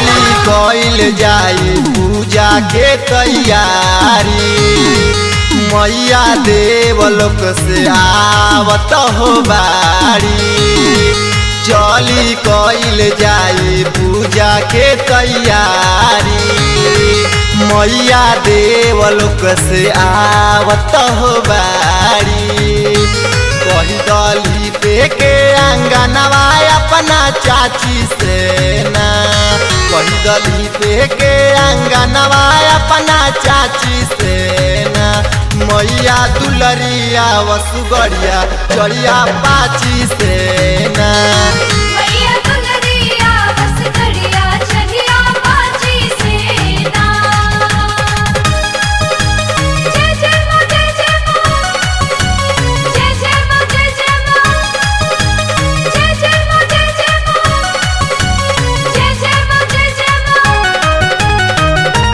चली कइल जाई पूजा के तैयारी मैया देवलोक से आवत हो बाड़ी चली कइल जाई पूजा के तैयारी मैया देवलोक से आवत हो बाड़ी कही दली पे के अंगनवा अपना चाची से ना कही दली पे के अंगनवा अपना चाची से ना मैया दुलरिया वसुगड़िया चढ़िया पाची से ना मैया दुलरिया बस घड़िया चढ़िया पाची सेना जय जय मां जय जय मां जय जय मां जय जय मां जय जय मां जय जय मां जय जय मां जय जय मां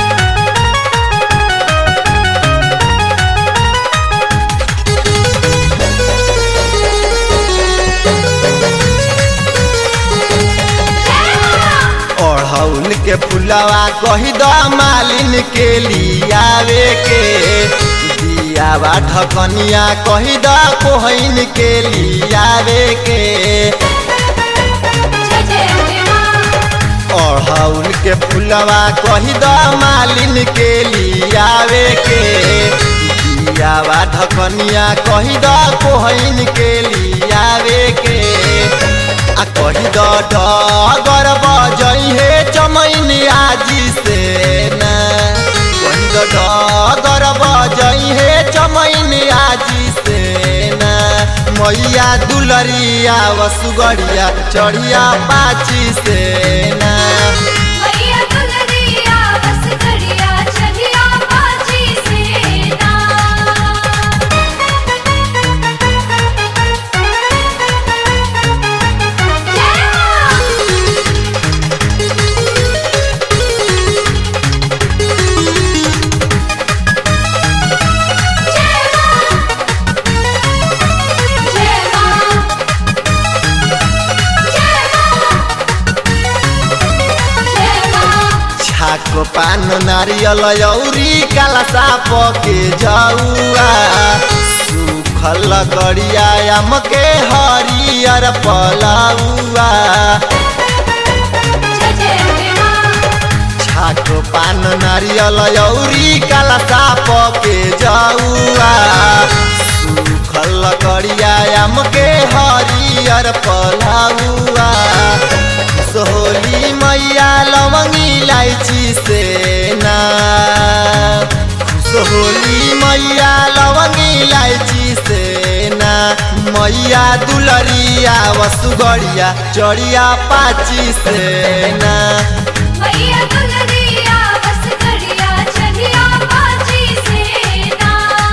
ओढ़ौल के फुलवा कही द मालिन के लियावे के दियावा ढकनिया कही द कोहइन के लियावे के जय जय अम्बे मां ओढ़ौल के फुलवा कही द मालिन के लियावे के दियावा ढकनिया कही द कोहइन के लियावे के आ कही द डगर बजई हे चमैन आजी से ना कही द डगर बजई हे चमैन आजी से ना मैया दुलरिया वसुगड़िया चढ़िया पाची से ना मैया दुलरिया बस घड़िया चढ़िया पाची सेना जय मां जय मां जय मां जय मां जय मां छाको पान नारियल औरी काला साप के जौआ सुखल गड़िया आम के हरियर पलौआ जय जय अम्बे मां छाको पान नारियल औरी काला साप के जौआ सुखल गड़िया आम के हरियर पलौआ सोहली मैया लवंगी इलायची से ना सोहली मैया लवंगी इलायची से ना मैया दुलरिया वसुगड़िया चढ़िया पाची से ना मैया दुलरिया बस घड़िया चढ़िया पाची सेना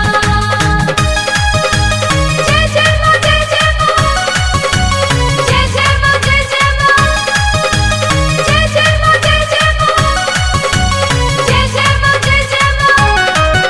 जय जय मां जय जय मां जय जय मां जय जय मां जय जय मां जय जय मां जय जय मां जय जय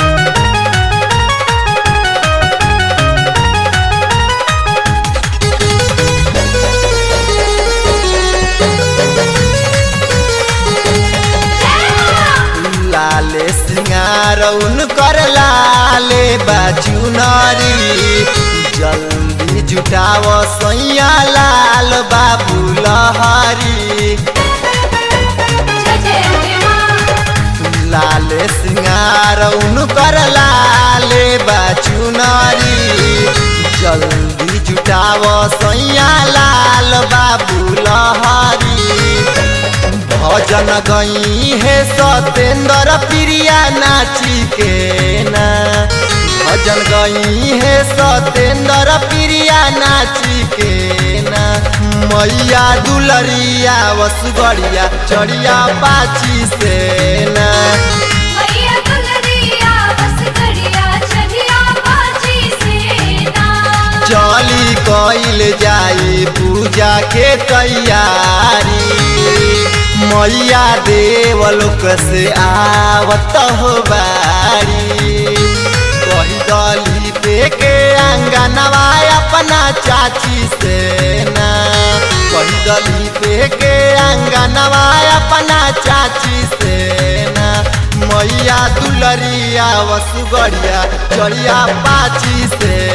मां लाले सिंगार उनकर लाले बाजू नारी जल्दी जुटाव सैया लाल बाबू लहरी जय जय अम्बे मां लाले सिंगार उनकर लाले बाजू नारी जल्दी जुटाव सैया लाल बाबू लहरी भजन गई है सतेंद्र प्रिया नाची के ना भजन गई है सतेंद्र प्रिया नाची के ना मैया दुलरिया वसुगड़िया चढ़िया पाची से ना मैया दुलरिया बस घड़िया चढ़िया पाची सेना चली कइल जाई पूजा के तैयारी मैया देवलोक से आवत हो बारी कही दली पे के अंगनवा अपना चाची से ना कही दली पे के अंगनवा अपन पाची से ना मैया दुलरिया वसुगरिया चढ़िया पाची से